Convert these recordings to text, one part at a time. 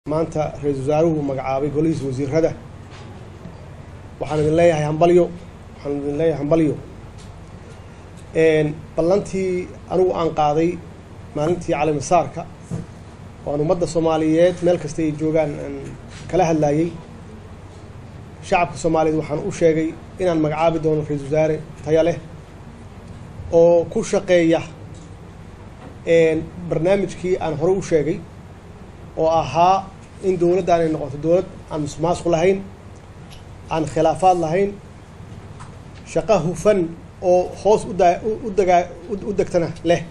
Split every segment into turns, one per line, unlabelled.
maanta ra-iisul wasaaruhu magacaabay golihiisa wasiirada waxaan idin leeyahay hambalyo waxaan idin leeyahay hambalyo ballantii anigu aan qaaday maalintii calimasaarka oo aan ummadda soomaaliyeed meel kasta ay joogaan aan kala hadlayey shacabka soomaaliyeed waxaan u sheegay inaan magacaabi doono ra-iisul wasaare taya leh oo ku shaqeeya barnaamijkii aan hore u sheegay oo ahaa in dowladdan ay noqoto dowlad aan musuqmaasuq lahayn aan khilaafaad lahayn shaqo hufan oo hoos uda u dagaa u degtana leh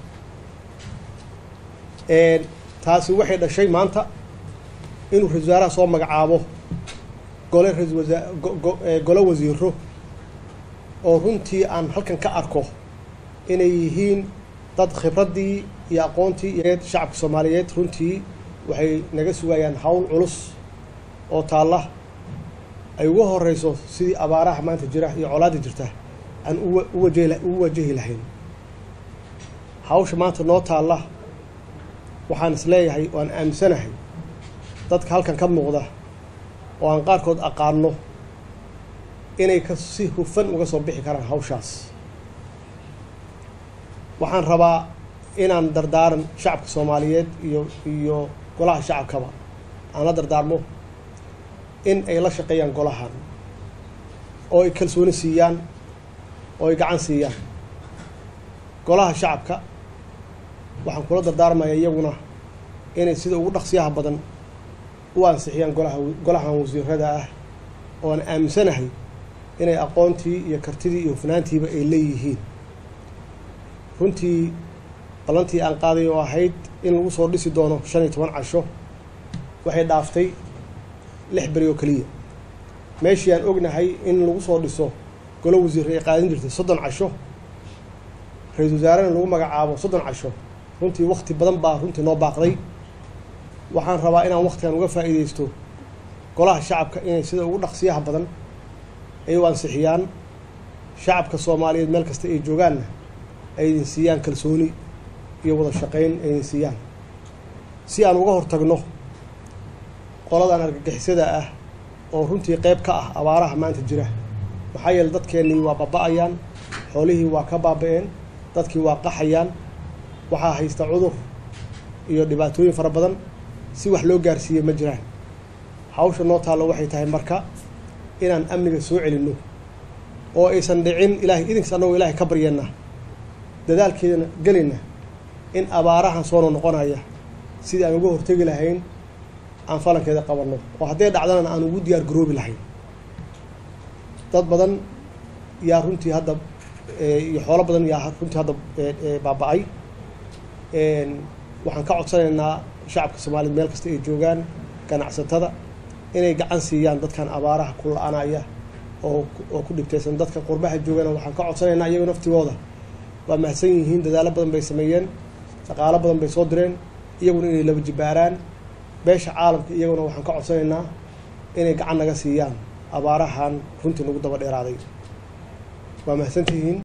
taasi waxay dhashay maanta inuu ra-isul wasaaraha soo magacaabo gole ra-isul wasaa gole wasiiro oo runtii aan halkan ka arko inay yihiin dad khibraddii iyo aqoontii iyo shacabka soomaaliyeed runtii waxay naga sugayaan hawl culus oo taalla ay uga horeyso sidii abaaraha maanta jira iyo colaadda jirta aan uwaje u wajahi lahayn hawsha maanta noo taalla waxaan is leeyahay oo aan aaminsanahay dadka halkan ka muuqda oo aan qaarkood aqaano inay ka si hufan uga soo bixi karaan hawshaas waxaan rabaa inaan dardaaran shacabka soomaaliyeed iyo iyo golaha shacabkaba aan la dardaarmo in ay la shaqeeyaan golahan oo ay kalsooni siiyaan oo ay gacan siiyaan golaha shacabka waxaan kula dardaarmaya iyaguna inay sida ugu dhaqsiyaha badan u ansixiyaan golaha golahan wasiirada ah oo aan aaminsanahay inay aqoontii iyo kartidii iyo hufnaantiiba ay leeyihiin runtii ballantii aan qaaday oo ahayd in lagu soo dhisi doono shan iyo toban casho waxay dhaaftay lix beri oo keliya meeshii aan ognahay in lagu soo dhiso golo wasiir ay qaadan jirtay soddon casho ra-iisul wasaarena lagu magacaabo soddon casho runtii wakti badan baa runtii noo baaqday waxaan rabaa inaan waktigan uga faa'iideysto golaha shacabka inay sida ugu dhaqsiyaha badan ay u ansixiyaan shacabka soomaaliyeed meel kasta ay joogaanna ay idin siiyaan kalsooni iyo wada shaqayn ay idin siiyaan si aan uga hortagno qoladan argagixisada ah oo runtii qeyb ka ah abaaraha maanta jira maxaa yeele dadkeennii waa baaba-ayaan xoolihii waa ka baaba-een dadkii waa qaxayaan waxaa haysta cudur iyo dhibaatooyin fara badan si wax loo gaarsiiyey ma jiraan hawsha noo taallo waxay tahay marka inaan amniga soo celinno oo aysan dhicin ilahay idinkas annagoo ilaahay ka baryana dadaalkeedana gelayna in abaarahan soono noqonaya sidii aan uga hortegi lahayn aan falankeeda qabanno oo hadday dhacdana aan ugu diyaar garoobi lahayn dad badan yaa runtii hadda iyo xoolo badan yaa runtii hadda baaba-ay waxaan ka codsanaynaa shacabka soomaaliyed meel kasta ay joogaan ganacsatada inay gacan siiyaan dadkan abaaraha ku la-anaya oo oo ku dhibtaysan dadka qurbaha joogana waxaan ka codsanaynaa iyago naftigooda waa mahadsan yihiin dadaalo badan bay sameeyeen dhaqaalo badan bay soo direen iyaguna inay laba jibaaraan beesha caalamka iyaguna waxaan ka codsanaynaa inay gacan naga siiyaan abaarahan runtii nagu daba dheeraaday waa mahadsantihiin